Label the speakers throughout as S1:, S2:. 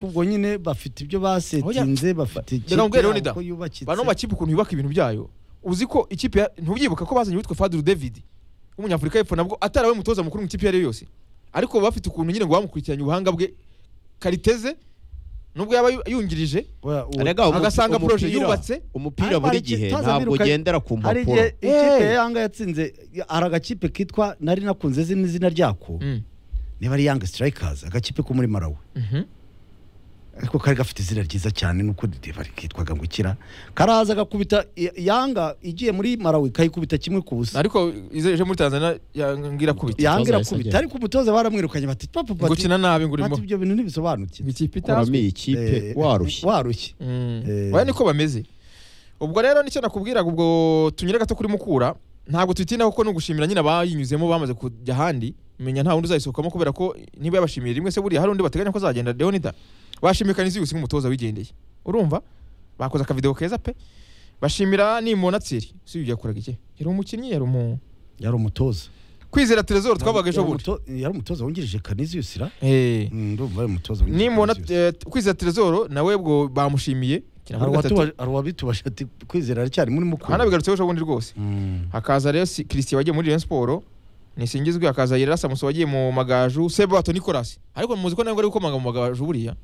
S1: ubwo nyine bafite ibyo basetinze bafite
S2: Ndamubwira rero ni da.
S1: uko yubakitse
S2: bano makipe ukuntu yubaka ibintu byayo uzi ko ikipe ya- ntubyibuka ko bazanye uwitwa Fadulu David w'umunyafurika y'Epfo nabwo atarawe mutoza mukuru mu ikipe iyo ari yo yose ariko baba bafite ukuntu nyine ngo bamukurikiranye ubuhanga bwe kariteze nubwo yaba yu- yungirije
S1: Wa- wa-
S3: Erega umu-
S2: agasanga
S3: umupira-
S2: proje yubatse
S3: umupira
S1: Ariko
S3: buri
S1: hari
S3: gihe
S1: ikitaza
S3: ntabwo
S1: biruka-
S3: ugendera ku
S1: hari
S3: mpapuro
S1: igihe ikipe
S2: Eh.
S1: ya yanga yatsinze hari agakipe kitwa nari nakunze zina izina ryako
S2: Mm.
S1: niba ari yanga sitirayikazi agakipe ko muri marawi
S2: Mhm.
S1: ariko kari gafite izina ryiza cyane nuko didebari kitwaga ngo ikira karaza agakubita i- yanga igiye muri marawi kayikubita kimwe ku busa
S2: ariko izeje muri Tanzania yangira kubita
S1: yanga
S4: umutoza
S1: irakubita
S4: yasabye.
S1: ariko umutoza baramwirukanye bati papa
S2: ngo
S1: bati
S2: ukina nabi ngo urimo
S1: bati ibyo bintu ntibisobanukirwe
S2: ikipe
S3: kuramo
S2: itazwi
S3: iyi kipe
S1: Eh,
S3: warushye
S1: warushye
S2: Mm.
S1: Eh.
S2: oya niko bameze ubwo rero nicyo nakubwiraga ubwo tunyure gato kuri mukura ntabwo tuyitindaho kuko ni ugushimira nyine abayinyuzemo bamaze kujya ahandi menya nta wundi uzayisohokamo kubera ko niba yabashimiye rimwe se buriya hari undi bateganya ko azagenda leonida bashimiye kaniziyusi nk'umutoza wigendeye urumva bakoze akavidewo keza pe bashimira nimona tsiri si yakoraga iki yari umukinnyi yari umu
S1: yari umutoza
S2: kwizera terezoro twabaga ejo
S1: Yari
S2: bundi
S1: umuto- yari umutoza wungirije kaniziyusira
S2: Eh,
S1: ndumva ari umutoza wungirije
S2: nimona
S1: Canisius.
S2: eh, kwizera terezoro nawe ubwo bamushimiye
S1: hari uwatuba- hari uwabitubasha ati kwizera aracyari muri mukuru
S2: hanabigarutseho ejo bundi rwose
S1: Mm.
S2: hakaza rero si- Christian wagiye muri Rayon Sport nisingizwe hakaza Yerera Samuso wagiye mu magaju Sebato Nicolas ariko muzi ko ntabwo ari gukomanga mu magaju buriya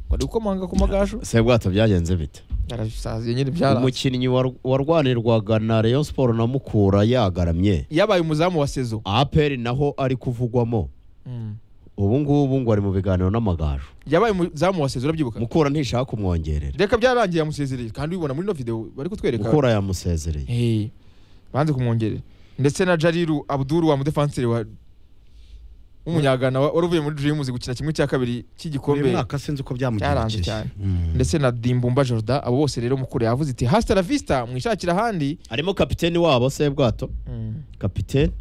S2: ngo ari gukomanga ku magaju
S3: sebwato byagenze bite
S2: yarasaziye nyine byaraze
S3: umukinnyi war- warwanirwaga na Rayon Sport na Mukura yagaramye
S2: yabaye umuzamu wa sezo
S3: APR naho ari kuvugwamo
S2: Mm.
S3: ubu ngubu ngo ari mu biganiro n'amagaju
S2: yabaye umuzamu wa sezo urabyibuka
S3: Mukura ntishaka kumwongerera
S2: reka byararangiye yamusezereye kandi ubibona muri no video bari kutwereka
S3: Mukura yamusezereye
S2: Eh, banze kumwongerera ndetse na Jariru Abdul wa mudefanseri wa w'umunyagana wa- wari uvuye muri Dreams gukina kimwe cya kabiri cy'igikombe
S1: uyu mwaka sinzi uko
S2: Cyaranze
S1: byamugendekeye
S2: cyane.
S1: Mm.
S2: ndetse na dimbumba jorda abo bose rero mukuru yavuze iti hasta la vista mwishakira ahandi
S3: harimo kapiteni wabo sebwato kapiteni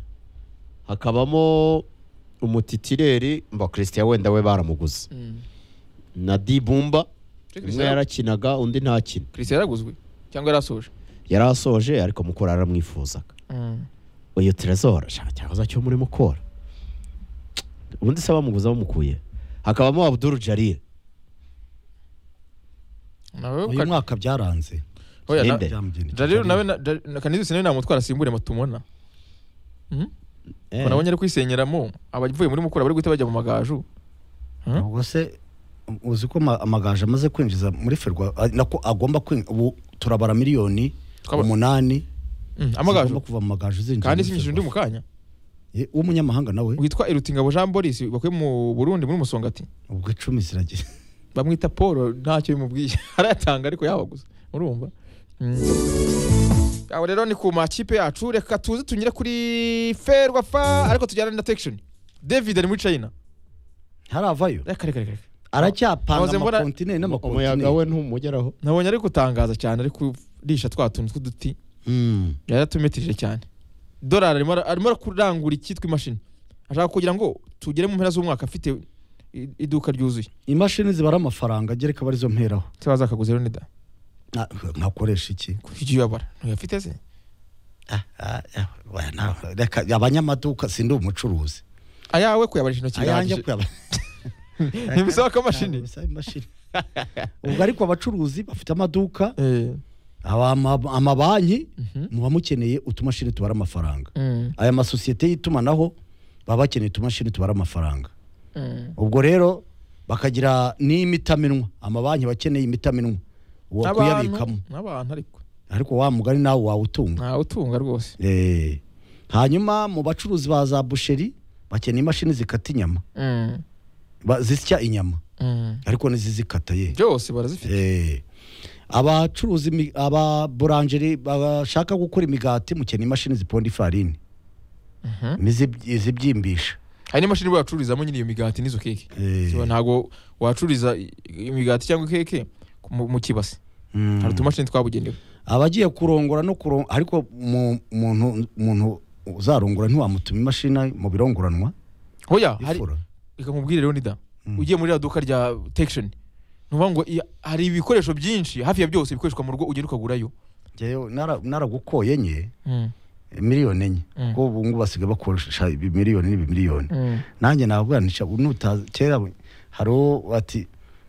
S3: hakabamo umutitireri mba Christian wenda we baramuguze na Dibumba umwe yarakinaga undi ntakina
S2: christian yaraguzwe cyangwa yarasoje
S3: yari asoje ariko Mukura aramwifuzaga uyu Trezor shaka cyahoza cyo muri Mukura ubundi se bamuguze bamukuye hakabamo Abdul Jalil
S2: nawe
S1: uyu mwaka byaranze
S2: oya, na-
S3: Nde.
S1: Byamugendekeye.
S2: Jariru nawe na- Jar- na kanizisi nawe namutwara asimbure matubona
S3: Eh,
S2: nabonye ari kwisenyeramo abavuye muri mukura bari guhita bajya mu magaju
S1: ubwo se uzi ko ma- amagaju amaze kwinjiza muri ferwa a- nako agomba kwinjiza ubu turabara miliyoni
S2: Twaba-
S1: umunani
S2: Mm,
S1: zigomba
S2: amagaju
S1: kuva mu magaju
S2: kandi sinyishije undi
S1: zinjira
S2: mu kanya
S1: w'umunyamahanga nawe
S2: witwa irutingabo jean boris bakuye mu burundi muri musongati
S1: ubwo icumi ziragira
S2: bamwita paul ntacyo bimubwiye arayatanga ariko yabaguze urumva aho rero ni ku makipe yacu reka tuze tunyure kuri ferwafa ariko tujyana na tekishoni david ari muri china
S1: ntaravayo
S2: reka reka reka reka.
S1: aracyapanga
S2: Nahoze mbona-
S1: amakontineri
S3: umuyaga
S1: n'amakontineri
S3: we ntumugeraho
S2: nabonye ari gutangaza cyane ari kurisha twa tuntu tw'uduti
S1: Mm.
S2: yaratumetirije cyane dorari arimo ara- arimo kurangura icyitwa imashini ashaka kugira ngo tugere mu mpera z'umwaka afite i- iduka ryuzuye
S1: imashini zibara amafaranga gereka barizo mperaho
S2: se bazakaguze rero nida
S1: Na- nkakoresha iki
S2: ujye uyabara ntuyafite se
S1: Ah, ah, ah, oya, na- reka abanyamaduka sindi umucuruzi
S2: ayawe kuyabarisha intoki
S1: ayanjye
S2: birahagije
S1: kuyaba
S2: ntibisaba ko imashini
S1: Bisaba imashini. ubwo ariko abacuruzi bafite amaduka
S2: Eh,
S1: aba- ama- amabanki
S2: mhm.
S1: muba mukeneye utumashini tubara amafaranga
S2: Mm,
S1: aya masosiyete y'itumanaho baba bakeneye utumashini tubara amafaranga
S2: mm.
S1: ubwo rero bakagira n'imitaminwa amabanki bakeneye imitaminwa uwo kuyabikamo
S2: N'abantu- n'abantu ariko
S1: ariko wa mugari nawe wawutunga
S2: ntawe utunga rwose
S1: Eh, hanyuma mu bacuruzi ba za busheri bakeneye imashini zikata inyama
S2: Mm,
S1: ba- zisya inyama
S2: mm.
S1: ariko n'izizikata ye
S2: byose barazifite
S1: Eh, abacuruzi imi- aba burangeri bashaka gukora imigati mukeneye imashini ziponda ifarini
S2: Mhm.
S1: n'izib- izibyimbisha
S2: hari n'imashini bacururizamo nyine iyo migati n'izo keke
S1: Eh,
S2: Ziba ntabwo wacururiza i- imigati cyangwa keke ku- mu mu kibase
S1: mm.
S2: hari utumashini twabugenewe
S1: abagiye kurongora no kurongora ariko mu- umuntu umuntu uzarongora ntiwamutuma imashini mu birongoranwa
S2: hoya hari
S1: ifura
S2: reka nkubwire rero nida
S1: Mm.
S2: ugiye muri iriya duka rya tekishoni nuvuga ngo iya- hari ibikoresho byinshi hafi ya byose bikoreshwa mu rugo ugenda ukagurayo
S1: Njyewe nara- naragukoye nye
S2: Mm,
S1: miliyoni enye
S2: Mm.
S1: kuko ubu ngubu basigaye bakoresha ibi miliyoni n'ibi miliyoni
S2: mm.
S1: nanjye nabwira ntica nutazi kera we- hari uwo ati